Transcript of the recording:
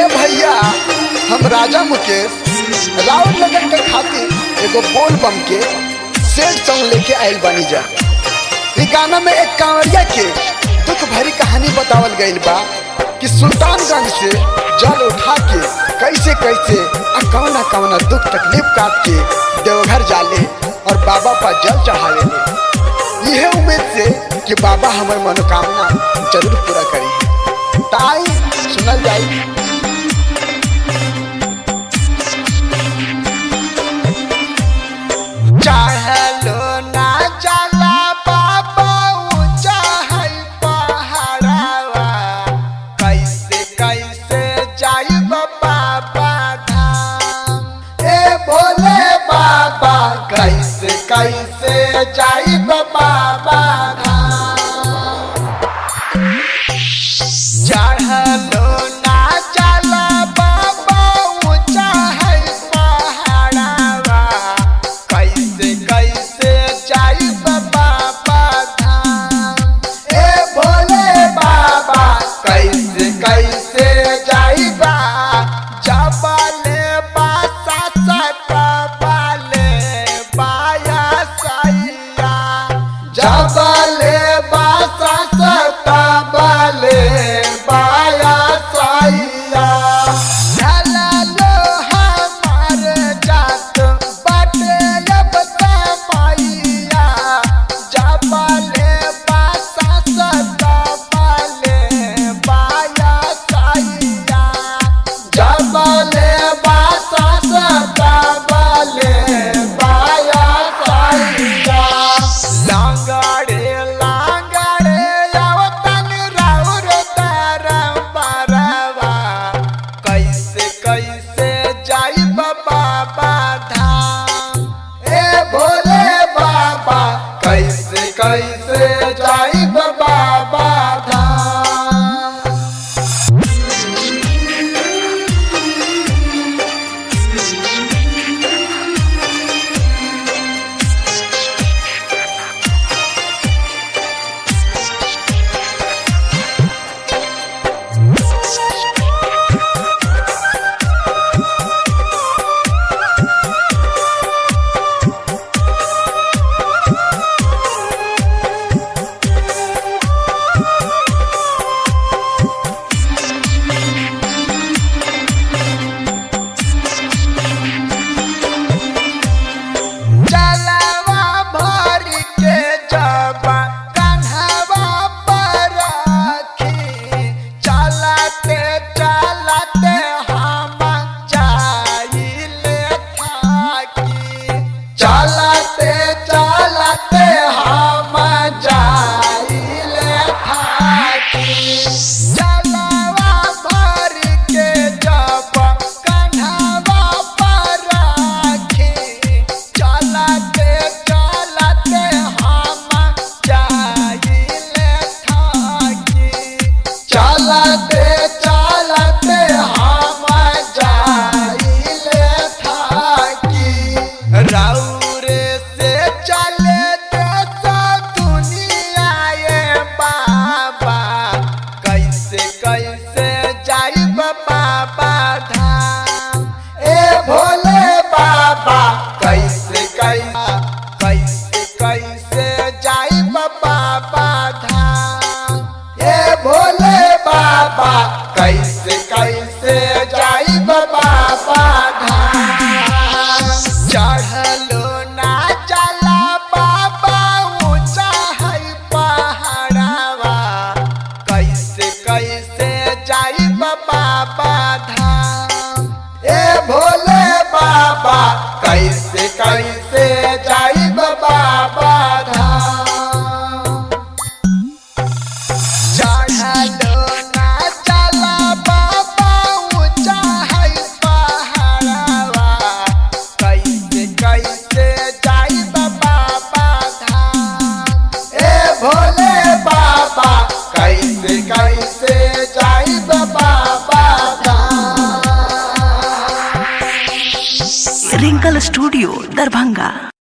भैया हम राजा मुकेश राउर लगन के खातिर एगो बोल बम के सेट सॉन्ग लेके आयल बानी जा इ गाना में एक कांवरिया के दुख भरी कहानी बतावल गइल बा कि सुल्तानगंज से जल उठा के कैसे कैसे आ कौना कौना दुख तकलीफ काट के देवघर जाले और बाबा पर जल चढ़ावे ले यह उम्मीद से कि बाबा हमार मनोकामना जरूर पूरा करी ताई सुनल जाई चढ़लो ना चला बाबा ऊंचा है पहाड़वा कैसे कैसे जाई बाबा धाम ए भोले बाबा कैसे कैसे जाई बाबा धाम चढ़लो ना चला बाबा ऊंचा है पहाड़वा कैसे कैसे जाई बाबा धाम ए भोले बाबा कैसे कैसे जाई बा जबले बासा सकबले बाया सैया जबले बासा सकबले बाया सैया ढललो हमार जात बाटे अब तमैया जबले बासा सकबले बाया सैया जबले बासा सकबले बाया सैया लांगड़े लांगड़े आवतन राउर तरम परवा कैसे कैसे जाई बाबा धाम ए भोले बाबा कैसे कैसे जाई बाबा धाम जलवा भर के जबा कन्हवा पर रखी चलते चलते हम जाइले थाकी चलते चलते हम जाइले थाकी जलवा भर के जबा कन्हवा पर रखी चलते चलते हम जाइले थाकी चलते चलते हम जाइले थाकी रौरे से चले देश दुनिया ये बाबा कैसे कैसे जाई बाबा धाम ए भोले बाबा कैसे कैसे कैसे कैसे जाई बाबा धाम ए भोले बाबा कैसे कैसे जाई बाबा धाम चढ़लो ना चला बाबा ऊंचा है पहाड़वा कैसे कैसे जाई बाबा धाम ए भोले बाबा कैसे कैसे जाई बाबा धाम चढ़लो ना चला बाबा ऊंचा है पहाड़वा कैसे कैसे जाई बाबा धाम ए भोले बाबा कैसे कैसे जाई बाबा धाम रिंकल स्टूडियो दरभंगा